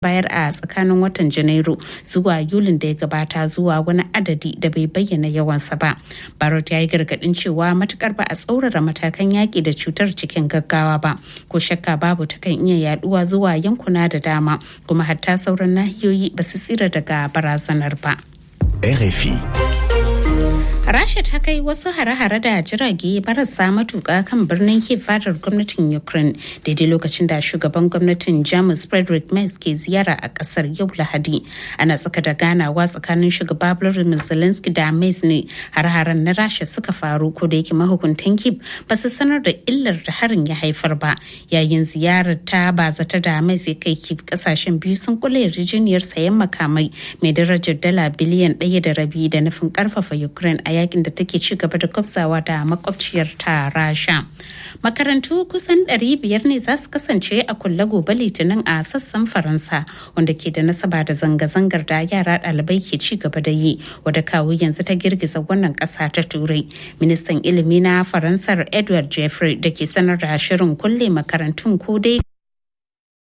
bayar a tsakanin watan janairu zuwa yulin da ya gabata zuwa wani adadi da bai bayyana yawansa ba barot ya yi gargadin cewa matukar ba a tsaurara matakan yaƙi da cutar cikin gaggawa ba ko shakka babu ta kan iya yaduwa zuwa yankuna da dama kuma hatta sauran nahiyoyi ba su tsira daga barazanar ba RFI Rasha ta kai wasu hare-hare da jirage marasa matuƙa kan birnin Kiev fadar gwamnatin Ukraine daidai lokacin da shugaban gwamnatin Jamus Frederick Merz ke ziyara a ƙasar yau Lahadi. Ana tsaka da ganawa tsakanin shugaba Volodymyr Zelensky da Merz ne har-haren na Rasha suka faru ko da yake mahukuntan Kiev ba su sanar da illar da harin ya haifar ba. Yayin ziyarar ta bazata da Merz ya kai Kiev kasashen biyu sun kula yarjejeniyar sayan makamai mai darajar dala biliyan ɗaya da rabi da nufin ƙarfafa Ukraine a yakin da take ci gaba da kwafsawa da makwabciyar ta rasha makarantu kusan 500 ne za su kasance a kulle gobe litinin a sassan faransa wanda ke da nasaba da zanga-zangar da yara ɗalibai ke ci gaba da yi wadda kawo yanzu ta girgiza wannan ƙasa ta turai ministan ilimi na faransar edward jeffrey da ke sanar da shirin kulle makarantun ko dai